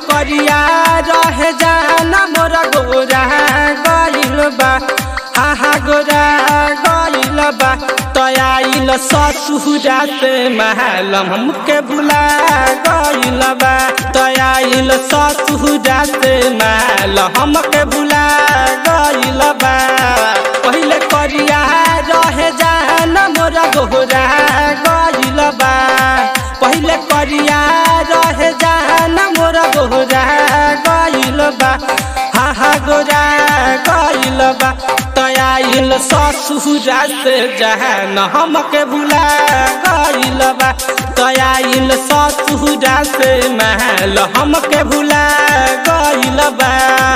करिया रहे जाना मोरा गोरा गइल बा आहा गोरा गइल बा तयाइल ससुरा से महलम हमके भुला गइल बा तयाइल ससुरा से महल हमके भुला गइल बा पहिले करिया रहे जाना मोरा गोरा गइल बा पहिले करिया रहे जाना मोरा गोरा गइल बा हा हा गोरा गइल बा तयाइल ससुरा से जहन हमके भुला गइल बा तयाइल ससुरा से महल हमके भुला गइल बा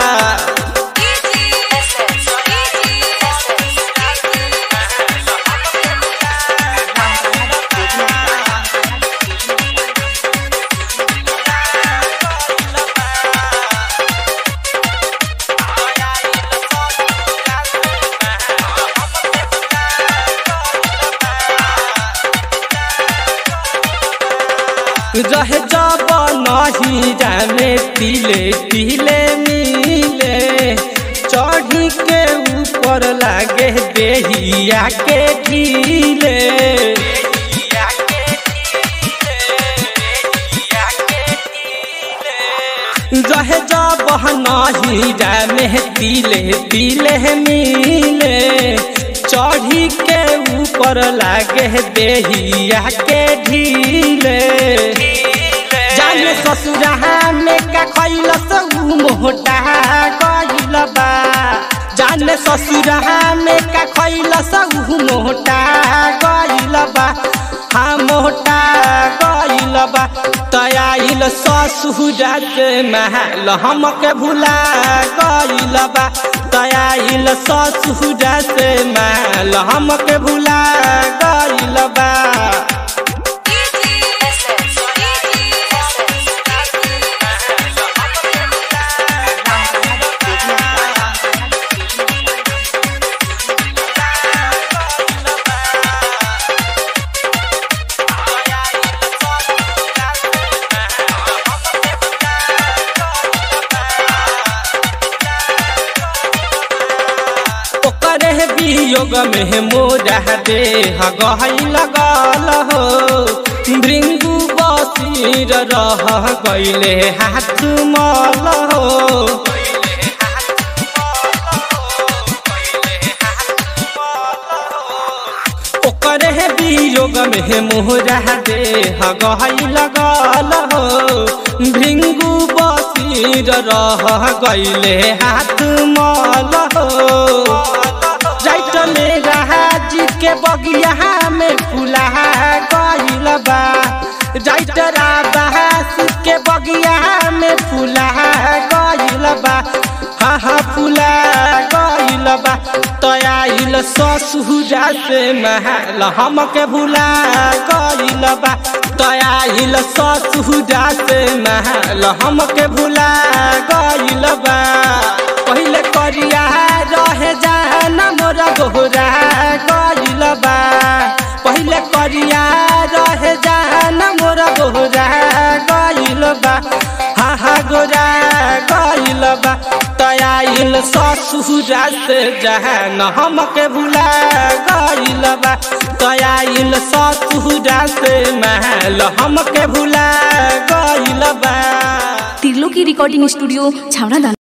रहे जब नहीं जाने तिले तिले मिले चढ़ी के ऊपर लागे देहिया के ढीले रहे जब नहीं जाने तिले तिले मिले चढ़ी के ऊपर लागे देहिया के ढीले जाने ससुरा में का खैल उ मोटा गइल बा जाने ससुरा में का खैल उ मोटा गइल बा हाँ मोटा गइल बा तयाइल ससुरा से महल हमके भुला गइल बा तयाइल ससुरा से महल हमके भुला गइल बा ओकरे वियोग में मोरा देह गहल लगल हो भृंगु बसीर रह गइले हाथ मल हो ओकरे वियोग में मोरा देह गहल लगल हो भृंगु बसीर रह गइले हाथ मल हो जाइटले राजी के बगिया में फुला गइल बा जाइटरा बहास के बगिया में फुला गइल बा हा हा फुला गइल बा तयाइल ससुरा से महल हमके भुला गइल बा तयाइल ससुरा से महल हमके भुला गइल बा पहिले करिया रहे जाना मोरा गोरा गइल बा पहिले करिया रहे जाना मोरा गोरा गइल बा हा हा गोरा गइल बा तयाइल ससुरा से जहन हमके भुला गइल बा तयाइल ससुरा से महल हमके भुला गइल बा तिर्लो की रिकॉर्डिंग स्टूडियो छावड़ा